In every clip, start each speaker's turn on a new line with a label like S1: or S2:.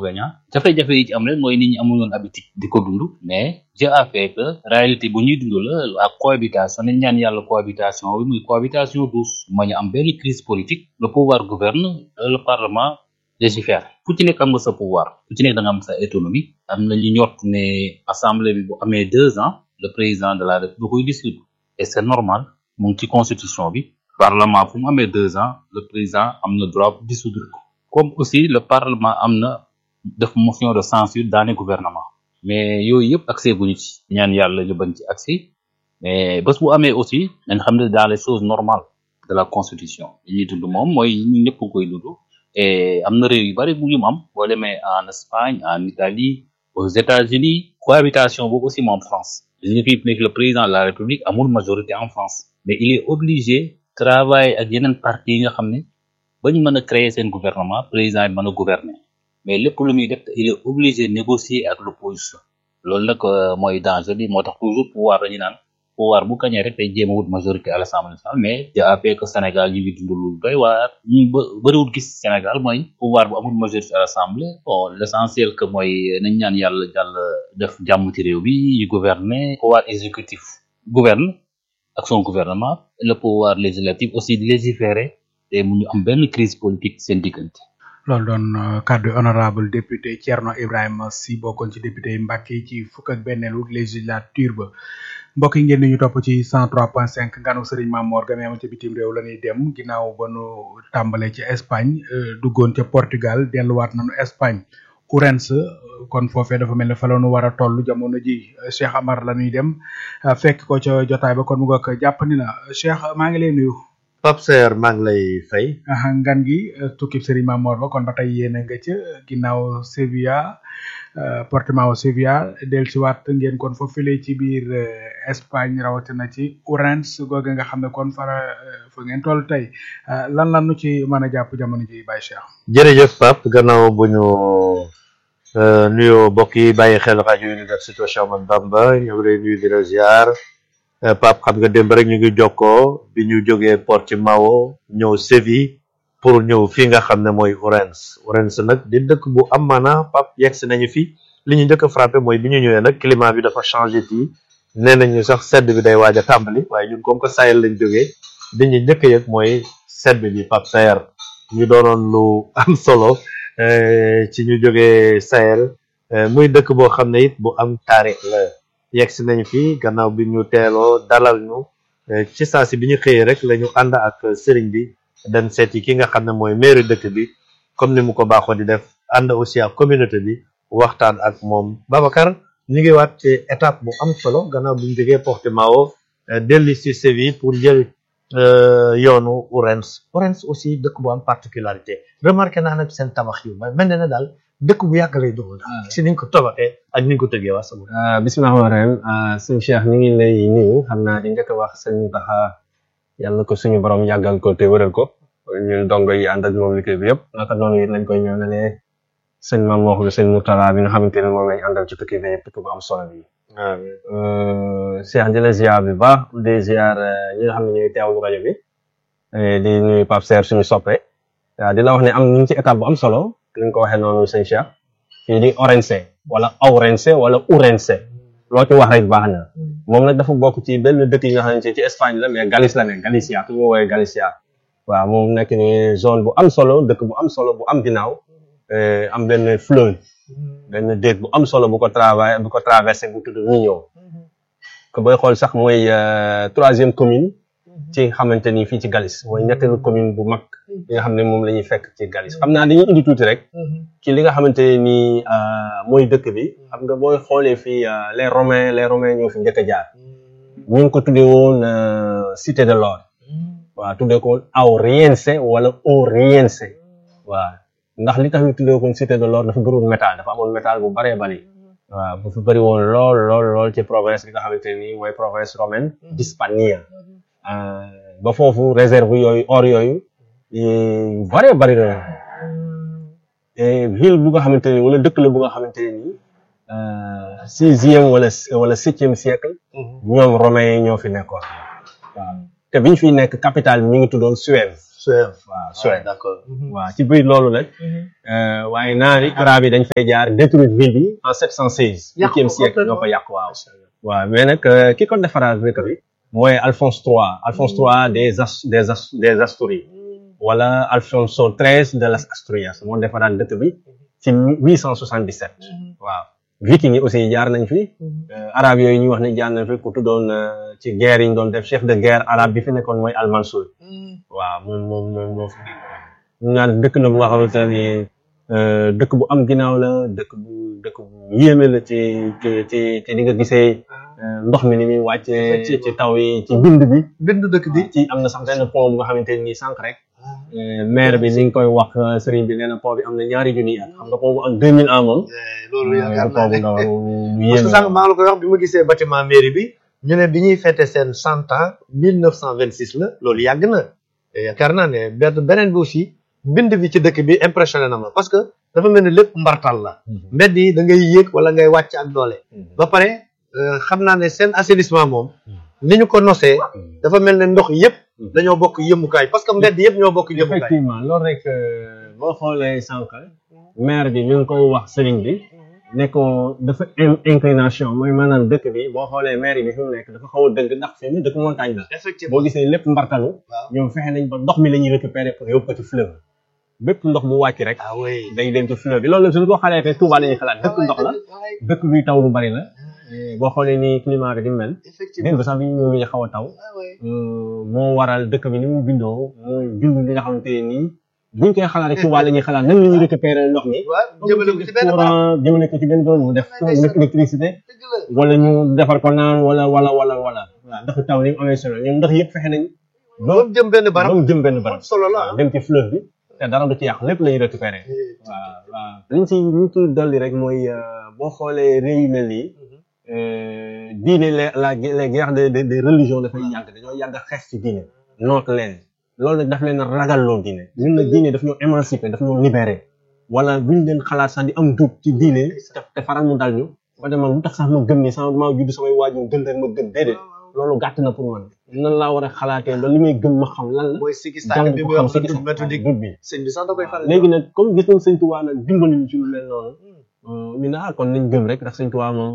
S1: inconvénient jafe-jafe yi ci am rek mooy nit ñi amul woon habitude di ko dund mais Dieu a fait que réalité bu ñuy dund la la cohabitation nañ ñaan yàlla cohabitation bi muy cohabitation douce ma ñu am benn crise politique le pouvoir gouverne le parlement légifère fu ci nekk am nga sa pouvoir fu ci nekk da nga am sa autonomie am na ñu ñort ne assemblée bi bu amee deux ans le président de la République da koy dissoudre et c'est normal mu ngi ci constitution bi parlement fu mu amee deux ans le président am na droit pour dissoudre ko comme aussi le parlement am na def motion de censure daane gouvernement mais yooyu yëpp accès guñu ci ñaan yàlla ñu bañ ci accès mais bés bu amee aussi nañ xam ne dans les choses normales de la constitution li ñuy dund moom mooy ñu ñëpp koy dund et am na réew yu bari bu ñu am boo demee en Espagne en Italie aux États-Unis cohabitation boobu aussi moom France li fi nekk le président de la République amul majorité en France mais il est obligé travailler ak yeneen parti yi nga xam ne bañ mën a créer seen gouvernement président bi mën a gouverner mais lépp lu muy def il est obligé négocier ak l'opposition loolu nag mooy danger bi moo tax toujours pouvoir dañu naan pouvoir bu kañee rek tey jéem a wut majorité à l'Assemblée nationale mais jàpp que Sénégal ñu ngi dund lu doy waar ñu ba bëriwul gis Sénégal mooy pouvoir bu amul majorité à l'Assemblée bon l'essentiel que mooy nañ ñaan yàlla jàll def jàmm ci réew bi yu gouverner pouvoir exécutif gouverne ak son gouvernement le pouvoir législatif aussi di légiférer te mu ñu am benn crise politique seen diggante
S2: loolu doon kàddu honorable député Thierno Ibrahima Sy bokkoon ci député yi Mbàkke ci fukk ak benneelu législature ba mbokk yi ngeen di ñu topp ci 103.5 nganu Serigne Mamor Game am ca bitim réew la ñuy dem ginnaaw ba nu tàmbalee ci Espagne duggoon ca Portugal delluwaat nañu Espagne Ourense kon foofee dafa mel ne fa la nu war a toll jamono ji Cheikh Amar la ñuy dem fekk ko ca jotaay ba kon mu nga jàpp ni na Cheikh maa ngi lay nuyu.
S3: Pape Seer maa ngi lay fay.
S2: ngan gi tukkib Serigne Mamor ba kon ba tey yéen a nga ca ginnaaw Sevilla Portimao Sevilla dellusiwaat ngeen kon foofu file ci biir Espagne rawatina ci Ourense googu nga xam ne kon fara fa ngeen toll tey lan lan nu ci mën a jàpp jamono ji Baye Cheikh.
S3: jërëjëf Pape gannaaw bu ñu nuyoo mbokk yi bàyyi xel rajo Université Cheikh Ahmadou Bamba ñu ngi lay nuyu di la ziar. Pape xam nga démb rek ñu ngi jokkoo bi ñu jógee Portimao ñëw Séville pour ñëw fii nga xam ne mooy Ourense Ourense nag di dëkk bu am maana Pape yegg si nañu fi li ñu njëkk a frappé mooy bi ñu ñëwee nag climat bi dafa changé tii nee nañu sax sedd bi day waaj a tàmbali waaye ñun comme que Sahel lañ jógee li ñu njëkk a yëg mooy sedd bi Pape Sayer ñu doonoon lu am solo ci ñu jógee Sahel muy dëkk boo xam ne it bu am taarix la. yegg si nañ fi gannaaw bi ñu teeloo dalal ñu ci saa si bi ñu xëyee rek la ñu ànd ak sëriñ bi dem seeti ki nga xam ne mooy maire dëkk bi comme ni mu ko baaxoo di def ànd aussi ak communauté bi waxtaan ak moom Babacar ñu ngi waat ci étape bu am solo gannaaw bi ñu jógee Portimao dellu si Séville pour jël yoonu Ourense Ourense aussi dëkk bu am particularité remarqué naa nag seen tabax yu mel na daal dëkk bu yàgg lay doon si niñ ko tabaxee ak niñ ko tëggee waa sama
S4: bisimilah rahmaani rahiim sëñ Cheikh ñu ngi lay nuyu xam naa di njëkk a wax sëñ Taxa yàlla ko suñu borom yàggal ko te wëral ko ñun dongo yi ànd ak moom liggéey bi yëpp naka noonu it lañ koy ñaanalee sëñ Maam wax bi sëñ Moutala bi nga xamante ne moom lañ àndal ci tukki bi yëpp tukki bu am solo bi Cheikh di la ziar bi baax di ziar ñi nga xam ne ñooy teewlu rajo bi di nuyu Pape Serre suñu soppe waaw di la wax ne am ñu ngi ci étape bu am solo li nga ko waxee noonu sëñ Cheikh fii di Ourense wala Ourense wala Ourense loo ci wax rek baax na moom nag dafa bokk ci benn dëkk yi nga xamante ci Espagne la mais Galice la ne Galicia tu ñu woowee Galicia waaw moom nekk ni zone bu am solo dëkk bu am solo bu am ginnaaw am benn fleuve benn déeg bu am solo bu ko travaillé bu ko traversé bu tudd Miño que booy xool sax mooy troisième commune ci xamante ni fii ci Galice mooy ñetteelu commune bu mag li nga xam ne moom la ñuy fekk ci Galice xam naa dañuy indi tuuti rek ci li nga xamante ni mooy dëkk bi xam nga booy xoolee fii les romains les romains ñoo fi njëkk a jaar ñu ngi ko tuddee woon cité de l'or waaw tuddee ko Auriense wala Oriense waaw ndax li tax ñu tuddee ko cité de l'or dafa bëriwoon métal dafa amoon métal bu bëree bëri waaw bu fi bëri woon lool lool lool ci province bi nga xamante ni mooy province romaine d'Hispania ba foofu réserve yooyu or yooyu bare bari na ville bu nga xamante ni wala dëkk la bu nga xamante ne nii sixième wala wala septième siècle ñoom romains yi ñoo fi nekkoon waaw te biñ fiy nekk capitale bi mi ngi tuddoon Suève
S3: Suève
S4: waaw
S3: ouais,
S4: Suède
S3: d'accord
S4: waaw ci biir loolu nag euh, waaye naari arab yi dañ fay jaar détruire ville bi en 716
S3: Yàq ko
S4: huitième siècle
S3: complètement.
S4: ñoo ko yàq waaw waaw mais nag euh, ki ko defaraat dëkk bi mooy Alphonse III Alphonse III des As des As des Asturies wala Alfonso XIII de las Asturias moo defaraat dëkk bi ci 877 waaw viking yi aussi jaar nañ fi euh, arab yooyu ñu wax ne jaar nañ fi ku tuddoon euh, ci guerre yi ñu doon def chef de guerre arabe bi fi nekkoon mooy Al Mansour waaw moom moom moom moo fi ñu naan dëkk la bu nga xamante ne euh, dëkk bu am ginnaaw la dëkk bu dëkk bu yéeme la ci ci ci ci ni nga gisee euh, ndox mi ni muy wàccee ci ci taw yi ci bind bi
S3: bindu dëkk bi
S4: ci am na sax benn pont bu nga xamante ne nii sànq rek euh, maire bi ni nga koy wax euh, sëriñ bi nee na pont bi am na ñaari junni at xam nga pont bu am 2000 ans moom
S3: Eh, loolu
S4: euh,
S3: yaakaar
S4: pont bu
S3: naa
S4: ndaw
S3: ne
S4: lu
S3: parce
S4: yéeme
S3: que sànq maa ngi la koy wax bi ma gisee bâtiment mairie bi ñu ne bi ñuy fêté seen cent ans mille neuf cent vingt six la loolu yàgg na te yaakaar naa ne benn beneen bi aussi mbind bi ci dëkk bi impressionné na ma parce que dafa mel ni lépp mbartal la mbedd yi da ngay yéeg wala ngay wàcc ak doole ba pare euh, xam naa ne seen assainissement moom ni ñu ko nosee dafa mel ne ndox yëpp dañoo bokk yëmukaay parce que mbedd yëpp ñoo bokk yëmukaay
S4: effectivement loolu rek euh, boo xoolee sànq maire bi mi ngi koy wax sëriñ bi ne ko dafa in- inclination mooy maanaam dëkk bi boo xoolee maire bi fi mu nekk dafa xaw a dëgg ndax fi mu dëkk montagne la
S3: effectivement
S4: boo gisee lépp mbartalu
S3: waaw
S4: ñoom fexe nañ ba ndox mi la ñuy récupérer pour yóbbu ko ci fleuve bépp ndox bu wàcc rek
S3: ah oui
S4: day dem ci fleuve bi loolu suñu ko xalaatee Touba la ñuy xalaat dëkk ndox la dëkk buy taw lu bari la Eh, boo xoolee ni climat bi di mel
S3: effectivement
S4: démb sax bi ñu ñëwee xaw a taw
S3: ah oui
S4: Euh, moo waral dëkk bi ni mu bindoo mooy bindu li nga xamante ne nii buñ koy xalaat rek Touba la ñuy xalaat nan la ñuy récupérer ndox mi
S3: waaw jëmale ko ci benn barab
S4: courant jëmale ko ci benn bërëb mu def mu def électricité
S3: dëgg la
S4: wala ñu defar ko naan wala wala wala wala waaw ndax taw ni mu amee solo ñoom ndox yëpp fexe nañ ba
S3: moom jëm benn barab
S4: ba mu jëm benn barab
S3: solo la
S4: waaw dem ci fleuve bi te dara du ci yàq lépp la ñuy récupérer waaw waaw liñ ci liñ ci dolli rek mooy euh, boo xoolee réew yu mel nii euh, diine la la les guerres de de de religion dafay yàgg dañoo yàgg a xeex ci diine noot leen loolu nag daf leen a ragal loo diine ñun nag diine daf ñoo émanciper daf ñoo libérer wala buñ leen xalaat sax di am doute ci diine te te faral mu dal ñu ba dama lu tax sax ma gëm ni sama maa judd samay waajur gën rek ma gëm déedéet loolu gàtt na pour man nan laa war a xalaatee ba li may gëm ma xam lan la
S3: mooy sikki
S4: jàng
S3: sàkk bi
S4: ko
S3: muy
S4: xam
S3: wax
S4: si
S3: la doute méthodique
S4: doute bi
S3: sëñ bi sax da koy faral
S4: léegi nag comme gis nañ sëñ Tuubaa nag dimbali ñu ci lu mel noonu ñu ne ah kon nañ gëm rek ndax sëñ Tuubaa moom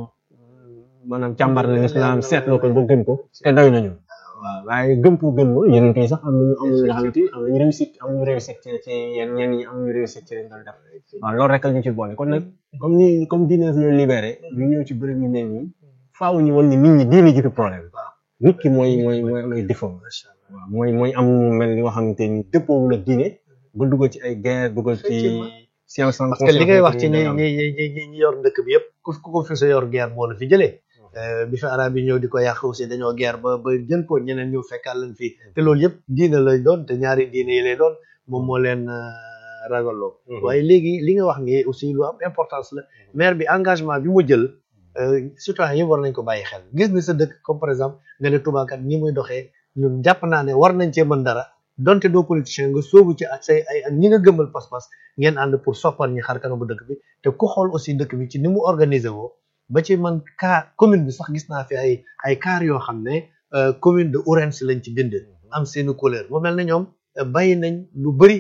S4: maanaam càmbar na lislaam seet na ko ba gëm ko te doy nañu waaw waaye gëm pour gëm loolu yeneen kay sax am nañu am nañu nga xamante ni am nañu réussite am nañu réussite ci ci yenn ñenn ñi am nañu réussite ci leen doon def waaw loolu rek la ñu ci boole kon nag comme ni comme diine ñu libéré ñu ñëw ci bërëb yu mel nii faaw ñu woon ni nit ñi diine jiitu problème nit ki mooy mooy mooy mooy défaut waaw mooy mooy am mu mel ni nga xamante ni dëppoowul ak diine ba dugal ci ay guerre dugal ci science sans
S3: parce que li ngay wax ci ñi
S4: conscience
S3: ñi ñi ñi ñi yor dëkk bi yëpp ku ku ko fi sa yor guerre moo la fi jëlee bi fi arab yi ñëw di ko yàq aussi dañoo guerre ba ba jën ko ñeneen ñëw fekkaat leen fii te loolu yëpp diine lay doon te ñaari diine yi lay doon moom moo leen ragalloo waaye léegi li nga wax nii aussi lu am importance la maire bi engagement bi mu jël citoyen yëpp war nañ ko bàyyi xel gis ni sa dëkk comme par exemple nga ne Touba kat ñi muy doxee ñun jàpp naa ne war nañ cee mën dara donte doo politicien nga sóobu ci ak say ay ak ñi nga gëmbal pas-pas ngeen ànd pour soppal ñi xar kanamu dëkk bi te ku xool aussi dëkk bi ci ni mu organisé woo ba ci man car commune bi sax gis naa fi ay ay car yoo xam ne commune de Ourense lañ ci bind am seeni couleur mu mel ne ñoom bàyyi nañ lu bëri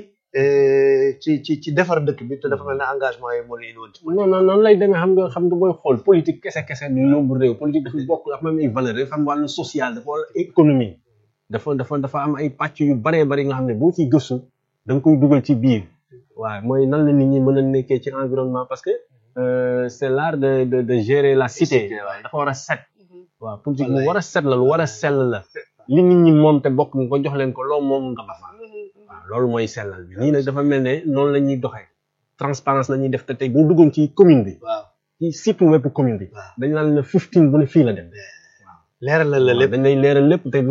S3: ci ci ci defar dëkk bi te dafa mel ne engagement yi moo leen woon ci
S4: non non noonu lay demee xam nga xam nga booy xool politique kese kese du yóbbu réew politique dafa bokk dafa am ay valeur dafa am wàllu social dafa wàllu économie dafa dafa dafa am ay pàcc yu baree bari nga xam ne boo ciy gëstu da nga koy dugal ci biir waaw mooy nan la nit ñi mën a nekkee ci environnement parce que c'est l'art de de de gérer la cité dafa war a set waaw politique lu war a set la lu war a sell la li nit ñi moom te bokk nga ko jox leen ko loo moom nga ba fa waaw loolu mooy sellal bi nii nag dafa mel ne noonu la ñuy doxee transparence la ñuy def te tey boo duggoon ci commune bi
S3: waaw
S4: ci site web commune bi dañ naan la fifteen bu ne fii la dem
S3: leeral la lépp
S4: dañ lay leeral lépp te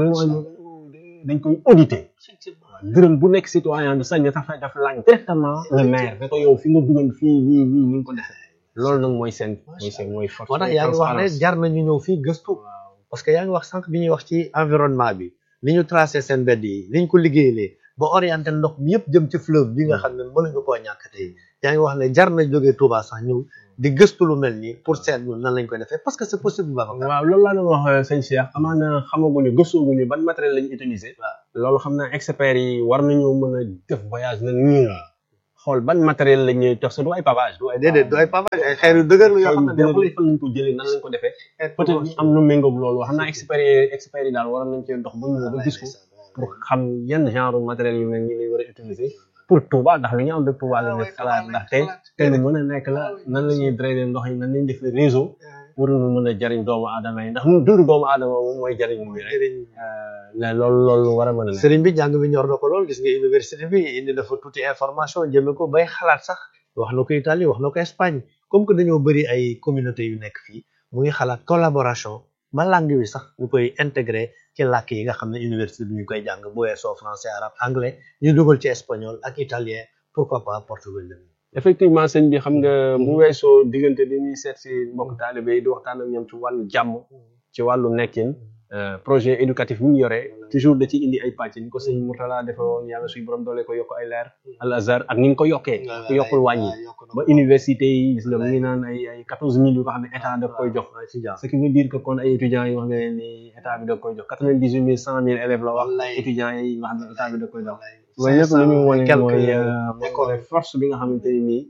S4: dañ koy auditer dërëm bu nekk citoyen bi sañ na sax daf laaj directement le maire ne ko yow fi nga duggoon fii nii nii ni nga ko defee loolu nag mooy seen mooy seen mooy force
S3: moo tax yaa ngi wax ne jar nañu ñëw fii gëstu parce que yaa ngi wax sànq bi ñuy wax ci environnement bi ni ñu tracé seen mbedd yi ni ñu ko liggéeyalee ba orienté ndox mi yëpp jëm ci fleuve bi nga xam ne mënuñu koo ñàkk tey yaa ngi wax ne jar na jógee Touba sax ñëw di gëstu lu mel nii pour seet ñun nan lañ koy defee parce que c'est possible ba
S4: waaw loolu laa doon wax sëñ Cheikh amaana xamaguñu gëstooguñu ban matériel lañu utiliser loolu xam naa experts yi war nañoo mën a def voyage na nii xool ban matériel la ñuy jox sa du ay pavage du ay
S3: déedéet du ay pavage ay xeer yu dëgër la yoo xam ne
S4: dina
S3: neexul
S4: fan lañ ko jëlee nan lañ ko defee peut-être ñu am lu méngoog loolu xam naa experts yi experts yi daal war nañ cee dox ba ñu ba gis ko pour xam yan genre matériel yu mel nii lay war a utiliser pour Touba ndax li ñu am de Touba la nekk xalaat ndaxte te lu mën a nekk la nan la ñuy drainer ndox yi nan lañuy def réseau pour mu mën a jariñ doomu aadama yi ndax mu dundu doomu aadama moom mooy jariñ mu rek la loolu loolu war a mën a nekk
S3: sëriñ bi jàng bi ñor na ko lool gis nga université bi indi na fa tuuti information jëme ko bay xalaat sax wax na ko Italie wax na ko Espagne comme que dañoo bëri ay communauté yu nekk fii mu ngi xalaat collaboration ba langue bi sax ñu koy intégré ci làkk yi nga xam ne université bi ñu koy jàng bu weesoo français arabe anglais ñu dugal ci espagnol ak italien pourquoi pas portugais
S4: effectivement sëñ bi xam nga bu weesoo diggante di ñuy seet si mbokk taalibe yi di waxtaan ak ñoom ci wàllu jàmm ci wàllu nekkin projet éducatif bi mu yore toujours da ci indi ay pàcc ni ko sëñ Mourtala defe woon yàlla suy borom doole ko yokk ay leer al azhar ak ni nga ko yokkee ku yokkul wàññi ba université yi gis nga mu ngi naan ay ay quatorze mille yu nga xam ne état da koy jox ce qui veut dire que kon ay étudiants yi wax nga ni état bi da koy jox quatre vingt dix huit mille cent mille élèves la wax étudiants yi nga xam ne état bi da koy jox loolu yëpp lu ñu wane mooy mooy force bi nga xamante ni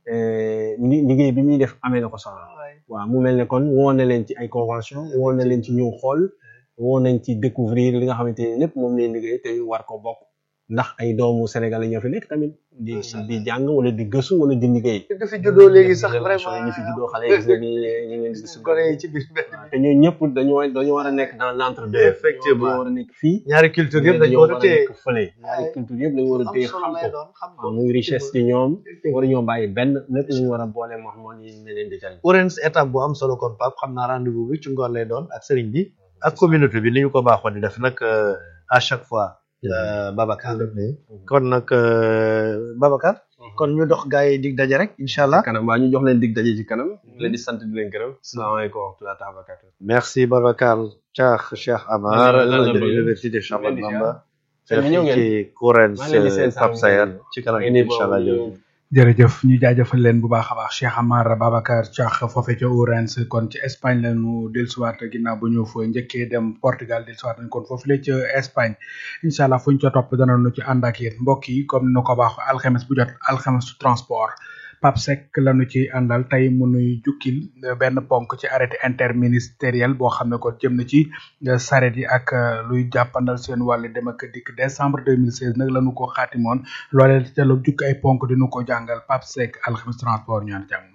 S4: nii liggéey bi ñuy def amee na ko soxla waaw mu mel ne kon woo na leen ci ay convention woo na leen ci ñëw xool woo nañ ci découvrir li nga xamante ni lépp moom leen liggéey te war ko bokk ndax ay doomu sénégalais ñoo fi nekk tamit di di jàng wala di gëstu wala di liggéey
S3: di fi juddoo léegi sax vraiment
S4: ñu fi juddoo xale yi gis nga ni ñu leen di gis
S3: gone yi ci biir
S4: te ñooñu ñëpp dañoo dañoo war a nekk dans l'entre deux
S3: Effectivement.
S4: dañoo war a nekk fii
S3: ñaari culture yëpp dañu war a téye
S4: nekk fële ñaari culture yëpp dañu war a téye xam ko waaw muy richesse ci ñoom war ñoo bàyyi benn lépp lañu war a boole moo moo ni ne leen di jariñ
S3: Orange étape bu am solo kon Pape xam naa rendez-vous bi ci ngoon lay doon ak sëriñ bi ak communauté bi ni ñu ko baaxoon di def nag euh, à chaque fois euh, Babacar kon nag euh, Babacar kon ñu dox gaa yi dig daje rek incha allah
S4: kanam waa ñu jox leen dig daje ci kanam leen di sant di leen gërëm salaamaaleykum wa rahmatulah taala barakatu
S3: merci Babacar Cheikh Cheikh Amar
S4: Lan la- lan la
S3: de
S4: bëgg?
S3: l'université Cheikh
S4: Leen di
S3: Ahmadou Bamba
S4: Sëñ bi ñëw ngeen?
S3: ci Orange
S4: maa ngi leen di seen
S3: Pape Sayar ci kanam
S4: Ngeen di
S3: incha allah
S4: boobu
S3: jërëjëf.
S2: jërëjëf ñu jaajëfal leen bu baax a baax Cheikh Amar Babacar Thiakh foofe ca Ourense kon ci Espagne la ñu dellusiwaat ginnaaw bu ñu fa njëkkee dem Portugal dellusiwaat nañ kon foofu la ca Espagne incha allah fu ñu ca topp danañu ci ànd ak yéen mbokk yi comme nu ko baax alxames bu jot alxames transport Pape Seck lañu ci àndal tey mu nuy jukkil benn ponk ci arrêté interministériel boo xam ne kon jëm na ci saret yi ak euh, luy jàppandal seen wàllu dem ak dikk décembre 2016 nag lañu ko xaatimoon loolee te lu jukki ay ponk dinu ko jàngal Pape Seck alxames transport ñaan jàng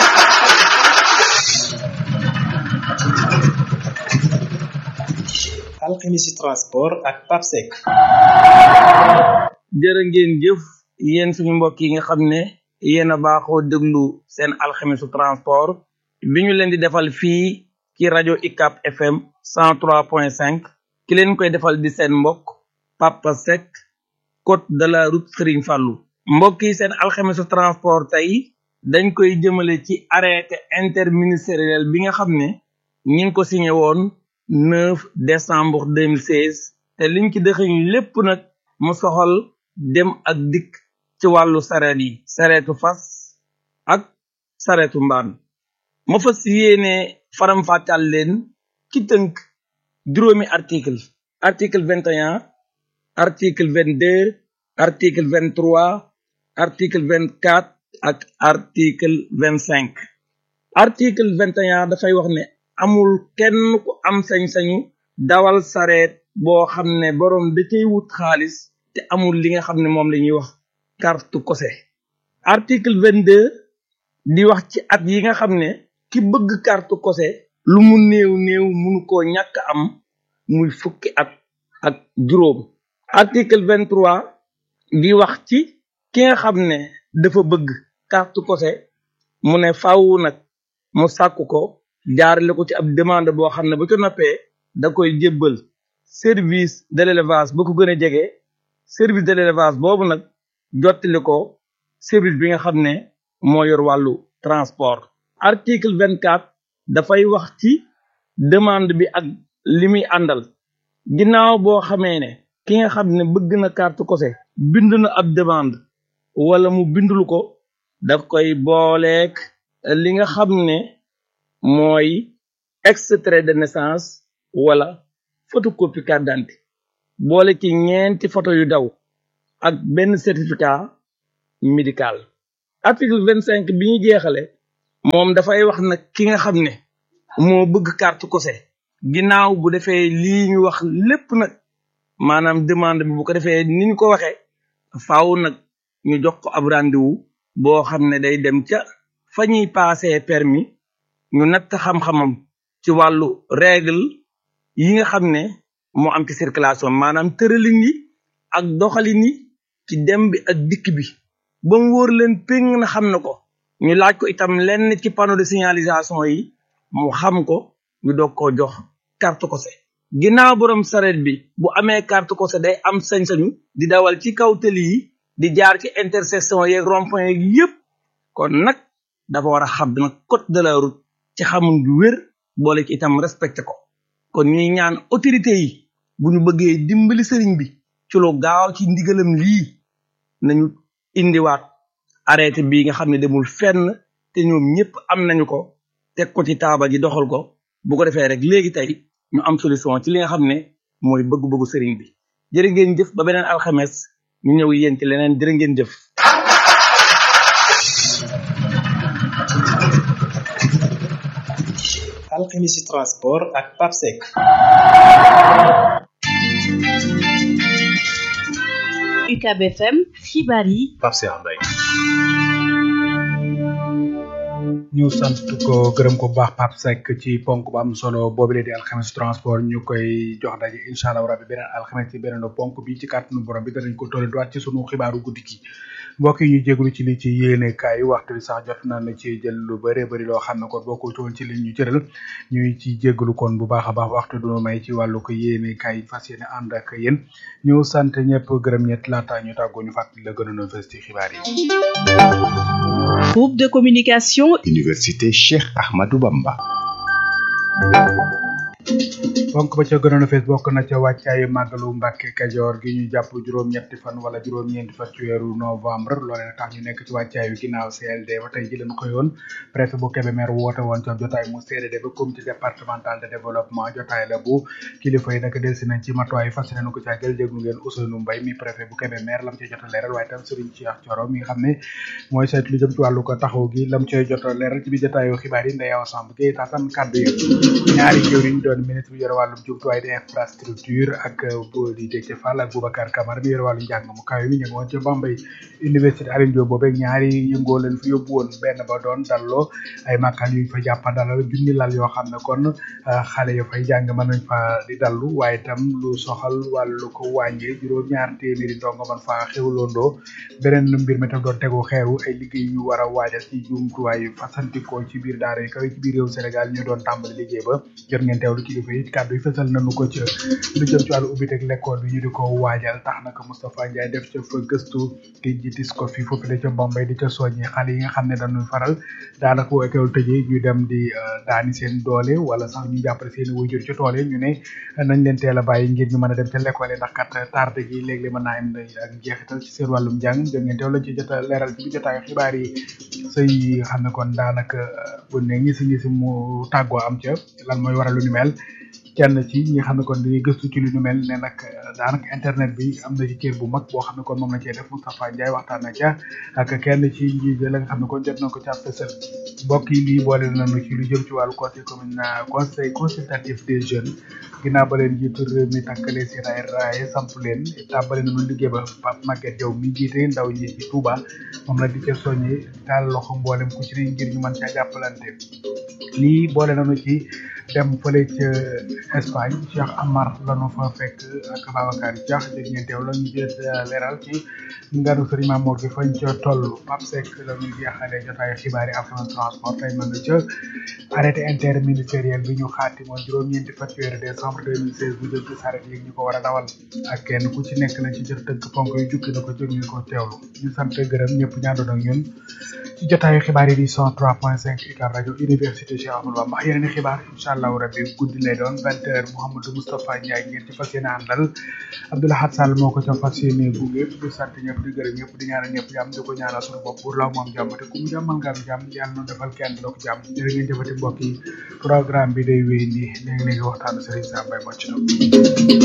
S5: alxemisi transport ak papsec
S6: jërë ngeen jëf yéen suñu mbokk yi nga xam ne yéen a baaxoo déglu seen alxemisu transport bi ñu leen di defal fii ci rajo ICAP FM 103.5 ki leen koy defal di seen mbokk Papa Seck côte de la route Serigne Fallou mbokk yi seen alxemisu transport tey dañ koy jëmale ci arrêté interministériel bi nga xam ne ñi ngi ko signé woon 9 décembre 2016 te liñ ci dëxëñ lépp nag mu soxal dem ak dikk ci wàllu sareet yi sareetu fas ak sareetu mbaan ma fas yéene faram-fàccal leen ci tënk juróomi article article 21 article 22 article 23 article 24 ak article 25 article 21 dafay wax ne amul kenn ku am sañ-sañu dawal sareet boo xam ne boroom da cay wut xaalis te amul li nga xam ne moom la ñuy wax carte kose article 22 di wax ci at yi nga xam ne ki bëgg carte kose lu mu néew néew munu koo ñàkk am muy fukki at ak juróom article 23 di wax ci ki nga xam ne dafa bëgg carte kose mu ne faaw nag mu sàkku ko jaarale ko ci ab demande boo xam ne bu ca noppee da koy jébbal service de l'élevage ba ko gën a jege service de l'élevage boobu nag jottali ko service bi nga xam ne moo yor wàllu transport article 24 dafay wax ci demande bi ak li muy àndal ginnaaw boo xamee ne ki nga xam ne bëgg na carte kose bind na ab demande wala mu bindul ko da koy booleek li nga xam ne mooy extrait de naissance wala photocopie carte d'identité boole ci ñeenti photo yu daw ak benn certificat médical article vingt cinq bi ñu jeexale moom dafay wax nag ki nga xam ne moo bëgg carte kose ginnaaw bu defee lii ñu wax lépp nag maanaam demande bi bu ko defee ni ñu ko waxee faaw nag ñu jox ko ab rendez-vous boo xam ne day dem ca fa ñuy passé permis ñu natt xam-xamam ci wàllu règle yi nga xam ne moo am ci circulation maanaam tëralin yi ak doxalin yi ci dem bi ak dikk bi ba mu wóor leen péng na xam na ko ñu laaj ko itam lenn ci panneau de signalisation yi mu xam ko ñu doog koo jox carte kose ginnaaw borom saret bi bu amee carte kose day am sañ-sañu di dawal ci kaw tëli yi di jaar ci intersection yeeg rond-point yeeg yépp kon nag dafa war a xam nag code de la route ci xamul bu wér boole ci itam respecté ko kon ñuy ñaan autorité yi bu ñu bëggee dimbali sëriñ bi ci lu gaaw ci ndigalam lii nañu indiwaat arrêté bii nga xam ne demul fenn te ñoom ñëpp am nañu ko teg ko ci taabal ji doxal ko bu ko defee rek léegi tey ñu am solution ci li nga xam ne mooy bëgg-bëggu sëriñ bi jërë ngeen jëf ba beneen alxames ñu ñëw yéen ci leneen jërë ngeen jëf
S5: alxemisi transport ak papsec
S7: UCAB FM xibaar yi
S8: Pape Cheikh Mbaye
S2: ñu sant ko gërëm ko bu baax Pape Seck ci ponk bu am solo boobu lee di alxames transport ñu koy jox daje incha allah rabbi beneen alxames ci beneen ponk bi ci kàttanu borom bi danañ ko tollandiwaat ci sunu xibaaru guddi gi mbokk yi ñu jégalu ci li ci yéene kaay waxtu bi sax jot na na ci jël lu bëree bëri loo xam ne kon bokkul woon ci li ñu cëral ñuy ci jégalu kon bu baax a baax waxtu du may ci wàllu ko yéene kaay fas yéene ànd ak yéen ñu sant ñëpp gërëm ñett laata ñu tàggoo ñu fàttali la gënoon a fës ci xibaar yi.
S7: groupe de communication
S8: Université Cheikh Ahmadou Bamba
S2: donc ba ca gënoon a fees bokk na ca wàccaayu màggalu Mbàkke Kajoor gi ñu jàpp juróom-ñetti fan wala juróom-ñeenti fan ci weeru novembre loole nag tax ñu nekk ci wàccaayu ginnaaw CLD ba tey ji leen xëyoon préfet bu Kébémer woote woon ca jotaay mu CDD ba comité départemental de développement jotaay la bu kilifa yi nag delsi nañ ci matuwaay fas yéene ko caa jël déglu ngeen Ousseynou Mbaye mi préfet bu Kébémer lam cay jot a leeral waaye tam Serigne Cheikh Thioro mi nga xam ne mooy saytu lu jëm ci wàllu ko taxaw gi lam cay jot a leeral ci biir jotaayu xibaar yi Ndeye Awa Samb Gueye taataan kàddu yi ñaari jëwriñ doon ministre bi yore wàllum jumtuwaay di infrastructure ak bu di Déthié Fall ak Boubacar Camara mi yore wàllu njàng mu kawe mi ñu ngi woon ca Bambey université Alioune Diop boobee ñaari yëngoo leen fi yóbbu woon benn ba doon dalloo ay makkaan yu fa jàppa dalal junni lal yoo xam ne kon xale yo fay jàng mën nañ fa di dallu waaye itam lu soxal wàllu ko wàññee juróom ñaar téeméeri ndongo man fa xewloondoo beneen mbir mi tam doon tegu xeeru ay liggéey yu war a waajal ci jumtuwaay fasantikoo ci biir daara yi kaw ci biir réew Sénégal ñu doon tàmbali liggéey ba jot ngeen teewlu kilifa yi kàddu yi fësal nañu ko ca lu jëm ci wàllu ubbiteg l'école bi ñu di ko waajal tax naka Moustapha Ndiaye def ca fa gëstu ki jiitis ko fi foofu la ca Bombay di ca soññi xale yi nga xam ne dañuy faral daanaka bu école tëjee ñu dem di daani seen doole wala sax ñu jàppale seen i wayjur ci tool yi ñu ne nañ leen teel a bàyyi ngir ñu mën a dem ca l'école yi ndax kat tardé gi léeg-léeg mën naa am ak njeexital ci seen wàllum njàng jot ngeen teew lañ ci jot a leeral ci bi jotaayu xibaar yi sëy yi nga xam ne kon daanaka bu ne ngisi ngisi mu tàggoo am ca lan mooy waral lu ni mel kenn ci ñi nga xam ne kon dañuy gëstu ci lu ñu mel ne nag daanaka internet bi am na ci cër bu mag boo xam ne kon moom la cee def Moustapha Ndiaye waxtaan na ca ak kenn ci njiit la nga xam ne kon jot na ko ca fësal mbokk yi lii boole nañu ci lu jëm ci wàllu conseil commune conseil consultatif des jeunes ginnaaw ba leen jiitu réew mi tàkkale seen ay raaye samp leen tàmbale nañu liggéey ba Pape Maguette Diaw mi jiite ndaw ñi ci Touba moom la di ca soññi taal loxo mboolem ku ci ne ngir ñu mën caa jàppalante lii boole nañu ci dem fële ca Espagne Cheikh Amar lanu fa fekk ak Babacar Diakh dégg ngeen teew la ñu jël leeral ci nganu Serigne Mamour gi fañ ca toll Pape Seck la ñuy jeexale jotaayu xibaar yi affaire transport tey ma nga ca arrêté interministériel bi ñu xaati moon juróom-ñeenti fan weeru décembre 2016 bu jëm ci saret yi ñu ko war a dawal ak kenn ku ci nekk lañ ci jot tënk ponk yu jukki na ko jóg ñu ko teewlu ñu sant gërëm ñëpp ñaandoon ak ñun ci jotaayu xibaar yi di 103.5 UCAB rajo université Cheikh Amadou Bamba yeneen i xibaar incha allahu rabbi guddi lay doon vingt heures Mouhamadou Moustapha Ndiaye ngeen ci fas yéene àndal Abdoulahad Sall moo ko ca fas yéene gunge di sant ñëpp di gërëm ñëpp di ñaanal ñëpp jàmm di ko ñaanal suñu bopp pour law moom jàmm te ku mu jàmmal nga am jàmm yàlla noonu defal kenn doog jàmm jërë ngeen jëfati mbokk yi programme bi day wéy nii léegi-léegi waxtaanu Serigne Sam Mbaye moo ci